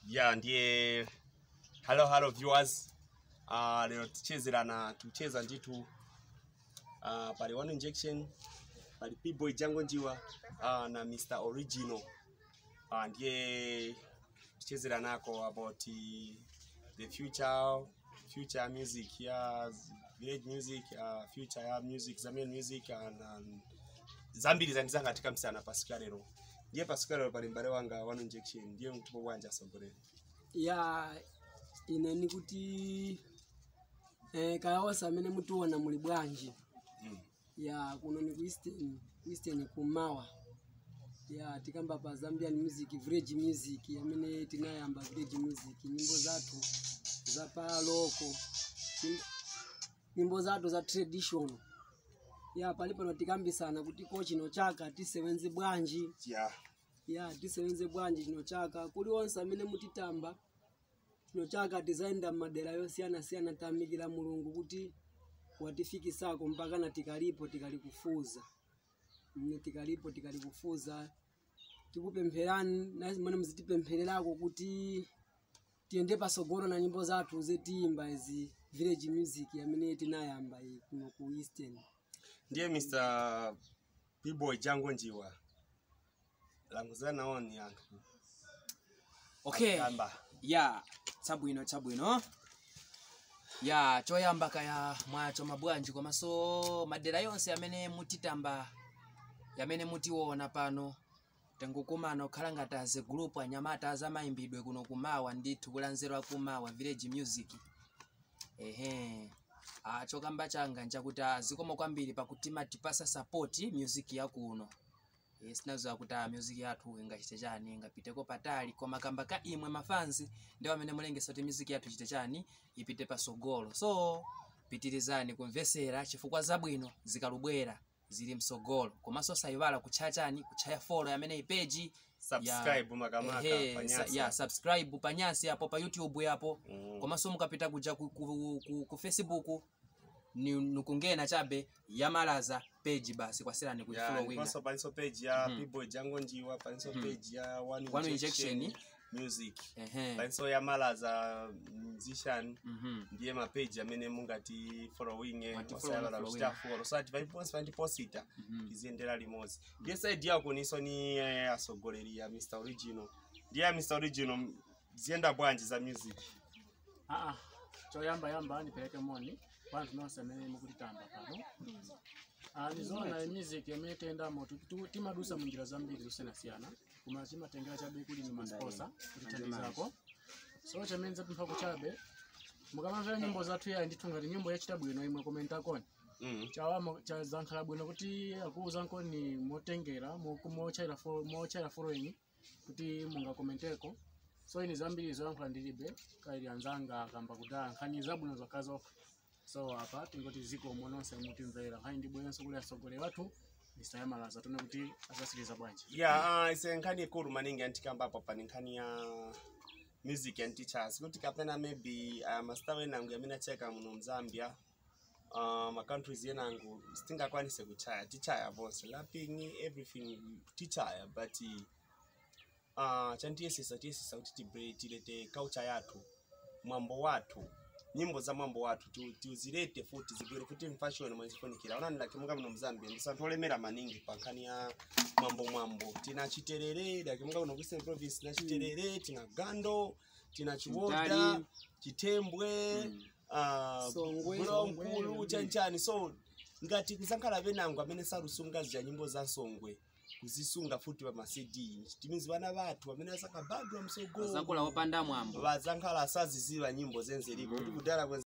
ya ndiye hello hello viewers uh, lero tichezerana tucheza nditu uh, pali one injection pali pboy jango njiwa uh, na mr original uh, ndiye tichezeranako about uh, the future future music ya village music uh, future ya music zambian music and, and zambiri zandizanga katika msana pasika lero ndiye pasika lero pali mbale wanga one injection ndiye mtupo wanja asogolera ya ine nikuti eh, kayaosa amene mutiona muli bwanji mm. ya kuno ni ku eastern ku eastern kumawa ya tikamba pa zambian music village music amene tinayamba village music nyimbo zathu za paloko nyim- nyimbo zathu za traditional ya pali pano tikambisana kuti ko chino chaka tisewenze bwanji yeah. ya tisewenze bwanji chino chaka kuli onse amene mutitamba chino chaka tizayenda m'madera yosiyanasiyana tayamikira mulungu kuti watifikisako mpaka na tikalipo tikalikufuza mne tikalipo tikalikufuza tikupempherani nazimene muzitipemphererako kuti tiyende pasogolo na nyimbo zathu zetiyimba izi village music amene tinayamba iyi kuno ku eastern ndiye mr pboy jango njiwa languzana oni anthu okay amba ya chabwino chabwino ya choyamba kaya mwacho mabwanji komanso madera yonse amene mutitamba yamene mutiona pano tengukumana okhala ngati aze gulupu anyamata azamayimbidwe kuno kumawa ndithu kulanzerwa kumawa village music ehe ah, chokamba changa nchakuti azikomo kwambiri pakuti matipasa support music yakuno Eh, sinazowa kuti a music yathu ingachite chani ingapiteko patali koma kamba ka imwe mafanzi ndiwo amene mulengesa kuti music yathu ichite chani ipite pasogolo so pitirizani kumvesera chifukwa zabwino zikalubwera zili msogolo komanso sayiwala kutchaya chani kutchaya follow amene ipeji subscribe makamaka ehe, sa- panyasa ya subscribe panyasi apo pa youtube yapo Mm. komanso mukapita kuja ku, ku, ku, ku facebook ni nikungena chabe yamalaza page basi kwaserani Yeah, kuifolowinga ndiponso palinso page ya Mhm. pboy jango njiwa palinso page ya one One injection Injection. music ehe palinso ya malaza musician mhm ndiye mapeji amene mungati following Mwati osayala follow, kuchita follow so ati paliponse pandiposita mhm tiziyendera limodzi ndiye saidi yako niso ni eh, asogoleri ya mr original ndiye ya mr original ziyenda bwanji za music aa choyamba yamba ndipeleke moni vantu nonse amene mukutitamba pano Ah, nizoona music amene tiyendamo tu- tu- timadusa munjira zambiri zosiyanasiyana koma chimatengera chabe kuli ni masposa kutithandizako so chamene zapempha kuchabe mukamamvera nyimbo zathu yayi ndithu ngati nyimbo yachita bwino imwe komentakoni mm. chawama chazankhala bwino kuti akuwuzanko ni motengera moku- mochaira fo- mochaira following kuti mungakomenteko so ini zambiri zoyankhula ndilibe kaili anzanga akamba kudala nkhani zabwino zokhazoka so apa tingoti zikomo nonse mutimvera nkhani ndibwerenso kuli asogolera wathu ndisayamalaza tone kuti asasiriza bwanji ya uh, ise nkhani ikulu maningi antikambapo pani nkhani ya music and teachers kuti kapena maybe uh, mastaw enangu amene acheka muno mzambia uh, macountries enangu sitingakwanise kuchaya tichaya vonse laping everything tichaya but uh, chantiyesesa tiyesesa kuti tibre tilete culture yathu mwambo wathu nyimbo za mwambo wathu tu- tuzilete futi zibwere futi mfashion mwezifunikira onani like munga muno mzambia ndisanthu olemera maningi pa nkhani ya mwambo mwambo tina chiterere like munga muno kueastern province tina chiterere tina gando tina chiwoda Mtali. chitembwe ah, Songwe. bulaunkulu chanchani so ngati kuzankhala venango amene salusunga zija nyimbo za songwe kuzisunga futi pa macd timizi vana vathu amene asakabadwa msogolo zakula opanda mwambo vazankhala asaziziva nyimbo zenzeliko kuti kudala